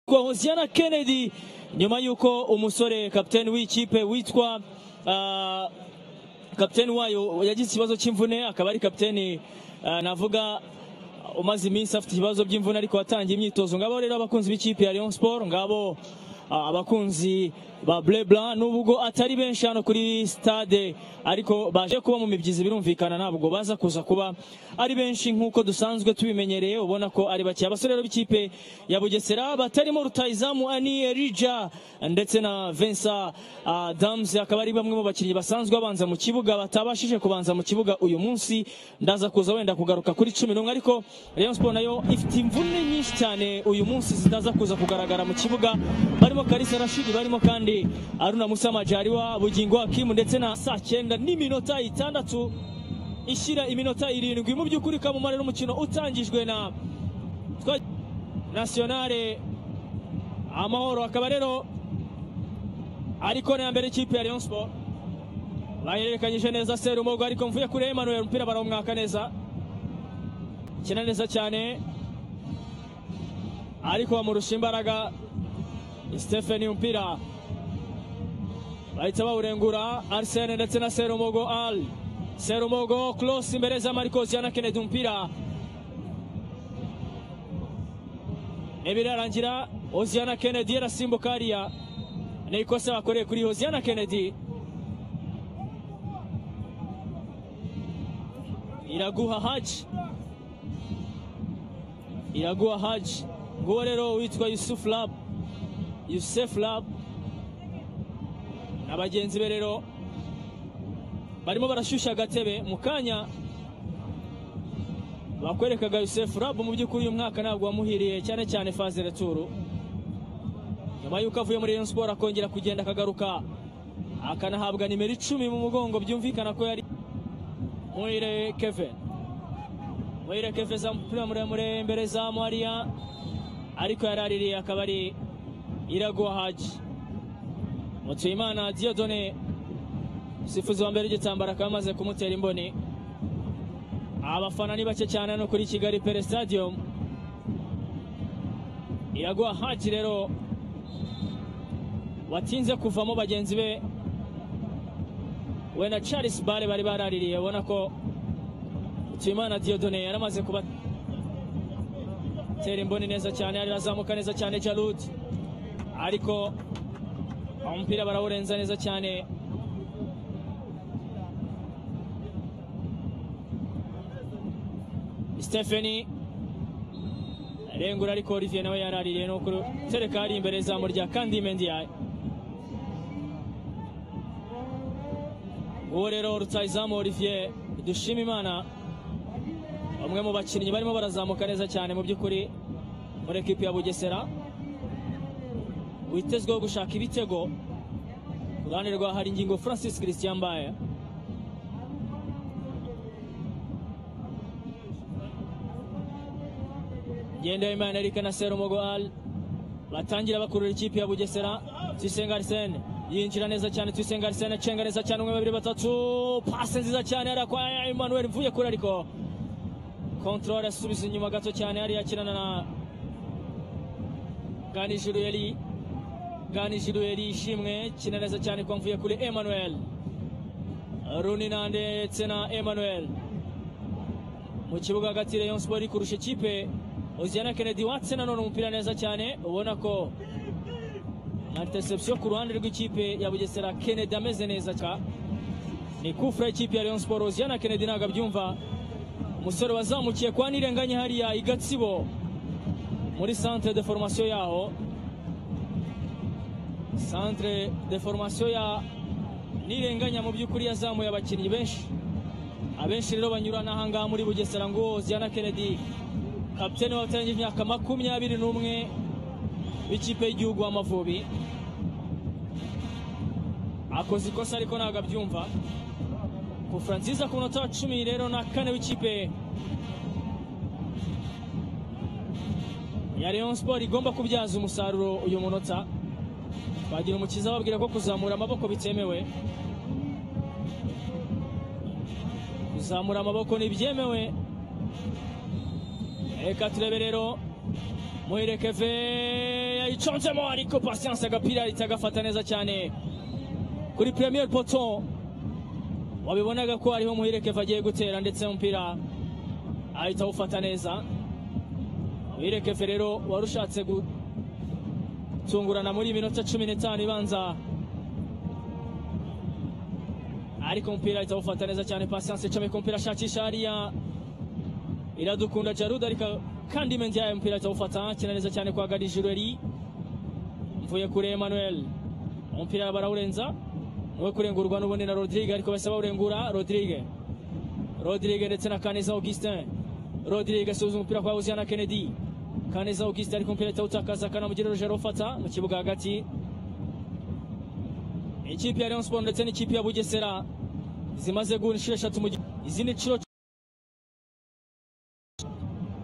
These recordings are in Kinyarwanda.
kwa Hosiana Kennedy nyuma y'uko umusore kapiteni w'ikipe witwa ah, kapiteni wayo yagize ikibazo cy'imvune akaba ari kapiteni ah, navuga umaze iminsi afite ibibazo by'imvune ariko watangiye imyitozo ngabo rero abakunzi b'ikipe ya Rayon Sport ngabo ah, abakunzi ba Bleu Blanc nubwo atari benshi hano kuri stade ariko baje kuba mu mibyizi birumvikana ntabwo baza kuza kuba ari benshi nk'uko dusanzwe tubimenyereye ubona ko ari bake abasore rero b'ikipe ya Bugesera batarimo rutayizamu Ani Erija ndetse na Vincent Adams akaba ari bamwe mu bakinnyi basanzwe babanza mu kibuga batabashije kubanza mu kibuga uyu munsi ndaza kuza wenda kugaruka kuri cumi n'umwe ariko Rayon Sport nayo ifite imvune nyinshi cyane uyu munsi zitaza kuza kugaragara mu kibuga barimo Kalisa Rashid barimo kandi Aruna Musa Majariwa Bugingo Hakimu ndetse na saa cyenda n'iminota itandatu ishyira iminota irindwi mu by'ukuri kamumare n'umukino utangijwe na twa- nationale amahoro akaba rero ari kona ya mbere y'ikipe ya Rayon Sport bahererekanyije neza Serumogo ariko mvuye kuri Emmanuel umupira barawumwaka neza kina neza cyane ariko bamurusha imbaraga Stephen umupira bahita bawurengura Arsene ndetse na Serumogo Al Serumogo close imbere za Marcos Yana Kennedy umupira ntibirarangira Oziana Kennedy arasimbuka hariya ni ikosa bakoreye kuri Oziana Kennedy Iraguha Haji Iraguha Haji nguwo rero witwa Yusuf Lab Yusuf Lab na bagenzi be rero barimo barashyushya agatebe mu kanya bakwerekaga Yusuf Lab mu by'ukuri uyu mwaka ntabwo wamuhiriye cyane cyane faze returu nyuma y'uko avuye muri Rayon Sport akongera kugenda akagaruka akanahabwa nimero icumi mu mugongo byumvikana ko yari Muhire Kevin Muhire Kevin za mupira muremure imbere za Maria ariko yaraririye akaba ari Iraguha Haji Mutuyimana Diodone sifuzi wa mbere w'igitambaro akaba amaze kumutera imboni abafana ni bake cyane no kuri Kigali Pere Stadium Iraguha Haji rero watinze kuvamo bagenzi be we na Charles Bare bari baraririye ubona ko Tuyimana Diodone yari amaze kubatera imboni neza cyane yari azamuka neza cyane Jalud ariko umupira barawurenza neza cyane Stephanie Rengura ariko Olivier nawe yaraririye ni ukuri tereka hari imbere izamu rya kandi Mendiaye uwo rero rutayizamu Olivier dushima imana bamwe mu bakinnyi barimo barazamuka neza cyane mu by'ukuri muri ekipi ya Bugesera witezweho gushaka ibitego ku ruhande rwa hari ingingo Francis Christian Mbaye Ngendahimana Eric na Serumogo Al batangira bakurura ikipe ya Bugesera Tuyisenga Arsene yinjira neza cyane Tuyisenga Arsene acenga neza cyane umwe babiri batatu pase nziza cyane hariya kwa Emmanuel mvuye kure ariko control asubiza inyuma gato cyane hariya akinana na Ganijuru yari Ganijuru yari ishimwe kina neza cyane kwa mvuye kure Emmanuel Runina ndetse na Emmanuel mu kibuga hagati Rayon Sport iri kurusha ikipe Oziana Kennedy watse nanone umupira neza cyane ubona ko na interception ku ruhande rw'ikipe ya Bugesera Kennedy ameze neza cyane ni kufra y'ikipe ya Rayon Sport Oziana Kennedy ntabwo abyumva umusore wazamukiye kwa Nirenganye hariya i Gatsibo muri centre de formation yaho centre de formation ya Nirenganya mu by'ukuri yazamuye abakinnyi benshi abenshi rero banyura n'ahangaha muri Bugesera ngo Ziana Kennedy kapiteni wabatangije imyaka makumyabiri n'umwe w'ikipe y'igihugu w'Amavubi akoze ikosa ariko ntabwo abyumva kufra nziza ku munota wa cumi rero na kane w'ikipe ya Rayon Sport igomba kubyaza umusaruro uyu munota bagira umukiza babwira ko kuzamura amaboko bitemewe kuzamura amaboko ntibyemewe reka turebe rero muherekeve yayiconzemo ariko pasiyanse agapira ahita agafata neza cyane kuri premier poto wabibonaga ko ariho muherekeve agiye gutera ndetse umupira ahita awufata neza muherekeve rero wari ushatse gutungurana muri minota cumi n'itanu ibanza ariko umupira ahita awufata neza cyane pasiyanse icomeka umupira ashakisha hariya iradukunda jaruda ariko kandi menzi yayo umupira ahita awufata akina neza cyane kwa garijureri mvuye kuri emmanuel umupira barawurenza we kurengurwa n'ubundi na rodrigue ariko basaba urengura rodrigue rodrigue ndetse na kaneza augustin rodrigue asubiza umupira kwa uziyana kennedy kaneza augustin ariko umupira ahita awutakaza akanamugira rugero ufata mu kibuga hagati ikipe ya Rayon Sport ndetse n'ikipe ya Bugesera zimaze guhura inshuro eshatu mu gihe izi ni inshuro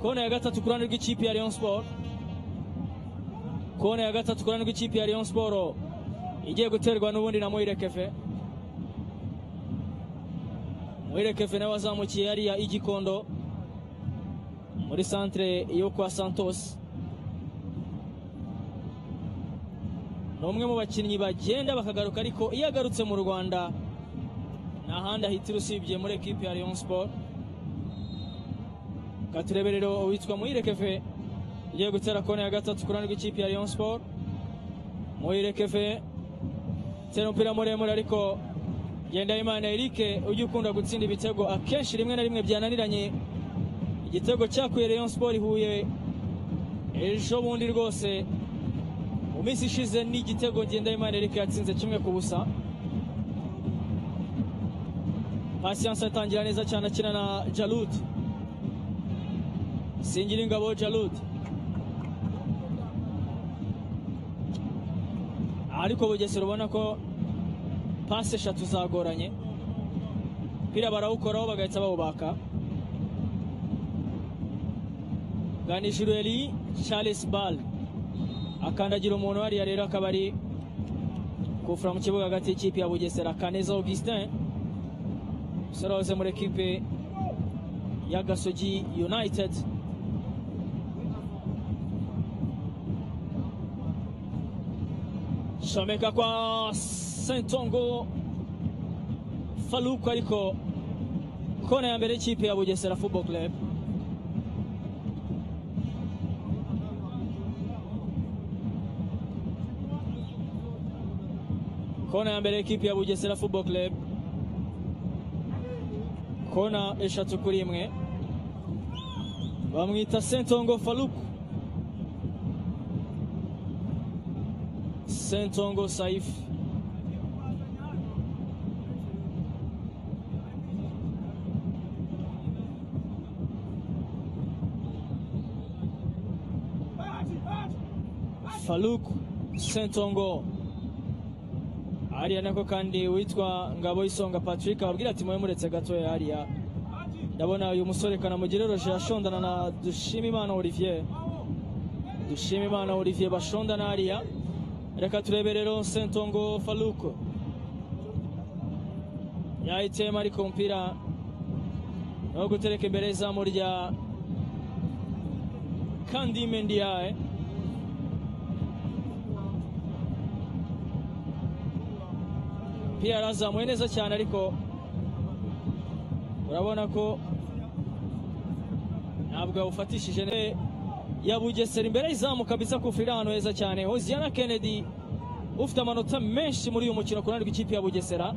kona ya gatatu ku ruhande rw'ikipe ya Rayon Sport kona ya gatatu ku ruhande rw'ikipe ya Rayon Sport igiye guterwa n'ubundi na Moire Kefe Moire Kefe nawe azamukiye hariya igikondo muri centre yo kwa Santos ni umwe mu bakinnyi bagenda bakagaruka ariko iyo agarutse mu rwanda nta handi ahitira usibye muri ekipi ya leon siporo katureberero witwa muyirekeve ugiye gutera kone ya gatatu ku ruhande rw'ikipe ya leon siporo muyirekeve utera umupira muremure ariko ngendahimana erike ujya ukunda gutsinda ibitego akenshi rimwe na rimwe byananiranye igitego cyakuye leon siporo ihuye ejo bundi rwose mu minsi ishize ni igitego ngendahimana erike yatsinze kimwe ku busa pasiyanse atangira neza cyane akina na jarud singira ingabo jarud ariko bugesera ubona ko pasi eshatu zagoranye umupira barawukoraho bagahita bawubaka ganijureri charles ball akandagira umuntu hariya rero akaba ari kufura mu kibuga hagati y'ikipe ya bugesera kaneza augustin umusore wahoze muri ekipe ya gasogi united shomeka kwa sentongo faluku ariko kona ya mbere y'ikipe ya bugesera football club kona ya mbere ekipi ya bugesera football club kona eshatu kuri imwe bamwita sentongo faluku sentongo saifu faluku sentongo hariya nako kandi witwa ngabo isonga patrick ababwira ati mube muretse gatoya hariya ndabona uyu musore kanamugire roje ashondana na dushimimana olivier dushimimana olivier bashondana hariya reka turebe rero sentongo faluko yahitiyemo ariko umupira no gutereka imbere y'izamu rya kandime ndiyaye umupira yarazamuye neza cyane ariko urabona ko ntabwo yawufatishije ya bugesera imbere izamu kabisa kufurira ahantu heza cyane hoziyana kennedy ufite amanota menshi muri uyu mukino ku ruhande rw'ikipe ya bugesera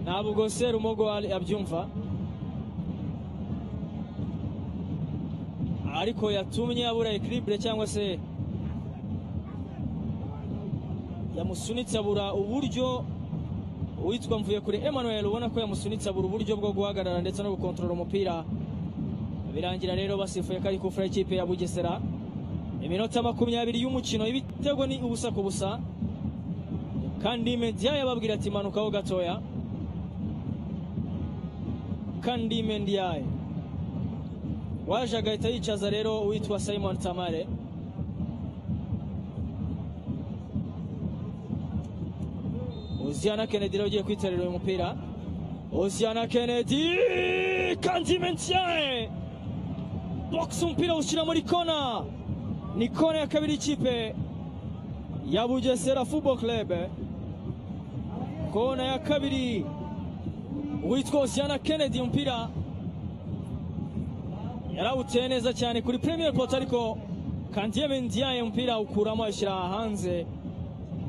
ntabwo serumogo yabyumva ariko yatumye abura ekiribure cyangwa se yamusunitse abura uburyo uwitwa mvuye kuri Emmanuel ubona ko yamusunitse abura uburyo bwo guhagarara ndetse no gukontorora umupira birangira rero basifuye ko ari kufura ikipe ya Bugesera iminota makumyabiri y'umukino ibitego ni ubusa ku busa kandi Mendia yababwira ati manukaho gatoya kandi Mendia waje agahita yicaza rero uwitwa Simon Tamare Oziana Kennedy rero ugiye kwiterera uyu mupira Oziana Kennedy kandi Mendiaye box umupira ushyira muri kona ni kona ya kabiri ikipe ya bugesera football club kona ya kabiri witwa osiyana kennedy umupira yarawuteye neza cyane kuri premier poto ariko kandiye mendiyaye umupira awukuramo ayishyira hanze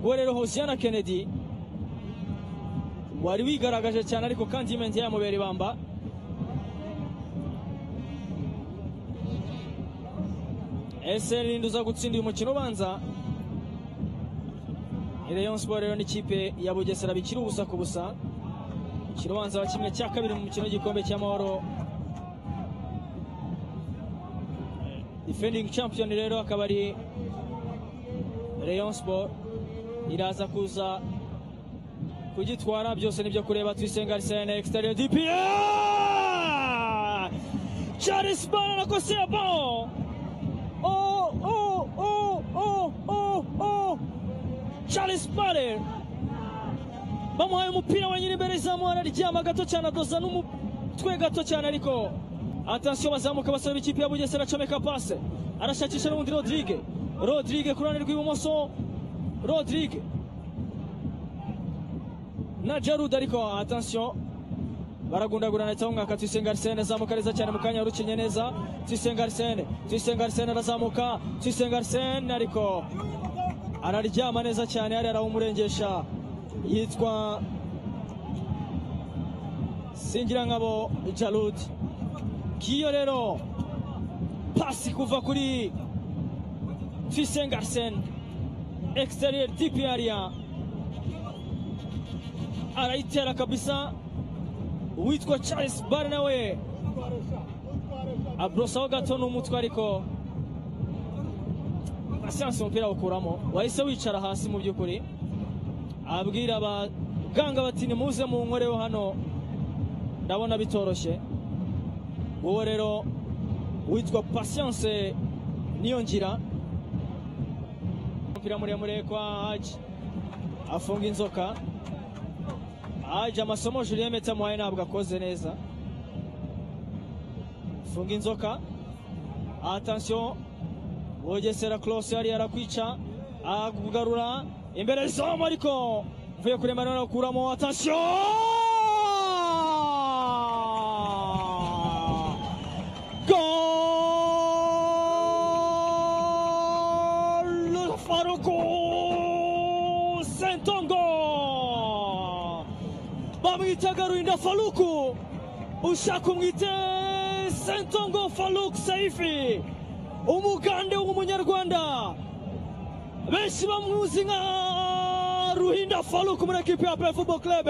we rero hosiyana kennedy wari wigaragaje cyane ariko kandiye mendiyaye amubera ibamba ese ninde uza gutsinda uyu mukino ubanza Rayon Sport rero n'ikipe ya Bugesera bikiri ubusa ku busa umukino ubanza wa kimwe cya kabiri mu mukino w'igikombe cy'amahoro defending champion rero akaba ari Rayon Sport iraza kuza kugitwara byose nibyo kureba Twisenga Arsene exterior DPA Charles Bana nakosea bao Oh, oh, oh, oh, oh, oh. Charles Bale bamuhaye umupira wenyine imbere y'izamu araryama gato cyane adoza n'umutwe gato cyane ariko atansiyo bazamuka basaba ikipe ya Bugesera acomeka pase arashakisha n'ubundi Rodrigue Rodrigue ku ruhande rw'ibumoso Rodrigue na Jarud ariko atansiyo baragundagurana cyangwa umwaka Tuyisenge Arsene azamuka neza cyane mu kanya yarukinye neza Tuyisenge Arsene Tuyisenge Arsene arazamuka Tuyisenge Arsene ariko araryama neza cyane hariya arawumurengesha yitwa Singirangabo Jalud kiyo rero pasi kuva kuri Tuyisenge Arsene exterior tipi area arayitera kabisa uwitwa Charles Bar nawe abrosaho gato n'umutwe ariko asiyanse umupira awukuramo wahise wicara hasi mu by'ukuri abwira abaganga bati nimuze mu nkoreho hano ndabona bitoroshye uwo rero witwa pasiyanse niyongira umupira muremure kwa haji afunga inzoka haje amasomo Julien Meta muhaye ntabwo akoze neza funga inzoka attention Bugesera Close yari yarakwica agarura imbere zamu ariko mvuye kuri Emmanuel akuramo attention Goal Faruku Sentongo bamwita garurinda faluku ushaka umwite sentongo faluku saifi umugande w'umunyarwanda benshi bamuzi nka ruhinda faluku muri ekipi ya pe football club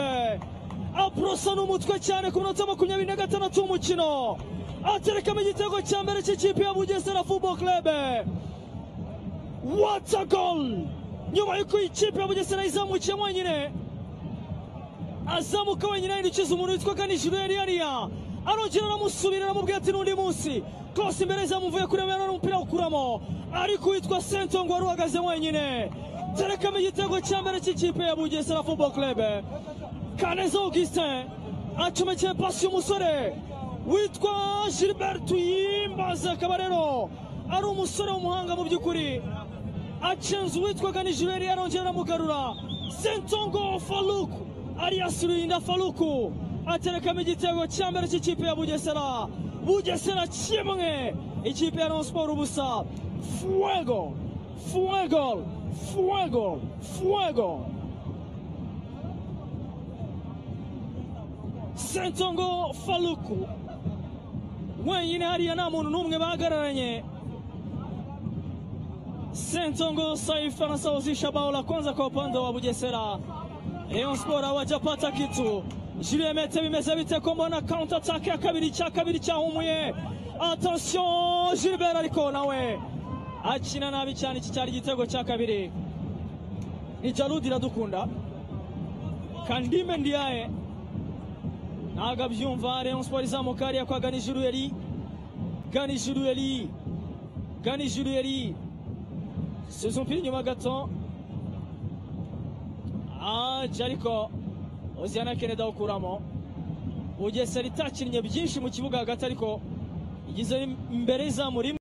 apurosa n'umutwe cyane ku minota makumyabiri na gatandatu w'umukino aterekamo igitego cya mbere cy'ikipe ya bugesera football club wata gol nyuma y'uko ikipe ya bugesera izamukiyemo wenyine azamuka wenyine ahindukiza umuntu witwaga nijoro yari yariya arongera aramusubira aramubwira ati n'undi munsi kose imbere zamuvuye kuri mero n'umupira awukuramo ariko uwitwa sentongo wari uhagaze wenyine terekamo igitego cya mbere cy'ikipe ya bugesera football club kaneza augustin acomekeye pasi y'umusore witwa gilbert yimbaza akaba rero ari umusore w'umuhanga mu by'ukuri acenze uwitwaga nijoro yari yarongera aramugarura sentongo faluku Arias Ruinda Faluku aterekamo igitego cya mbere cy'ikipe ya Bugesera Bugesera kimwe ikipe ya Rayon Sport ubusa fuego fuego fuego fuego Sentongo Faluku wenyine hariya nta muntu n'umwe bahagararanye Sentongo Saifa anasawazisha bao la kwanza kwa upande wa Bugesera Rayon Sport hawajapata kitu. Julien Mete bimeze bite ko mbona counter attack ya kabiri cya kabiri cyahumuye. Attention Gilbert ariko nawe akina nabi cyane iki cyari igitego cya kabiri. Ni Jaludi iradukunda. Kandime Ndiaye ntabwo abyumva Rayon Sport izamuka hariya kwa Gani Jurueli. Gani Jurueli. Gani Jurueli. Subiza umupira inyuma gato aje ariko Oziana Kennedy awukuramo Bugesera itakinnye byinshi mu kibuga hagati ariko igeze imbere izamu rimwe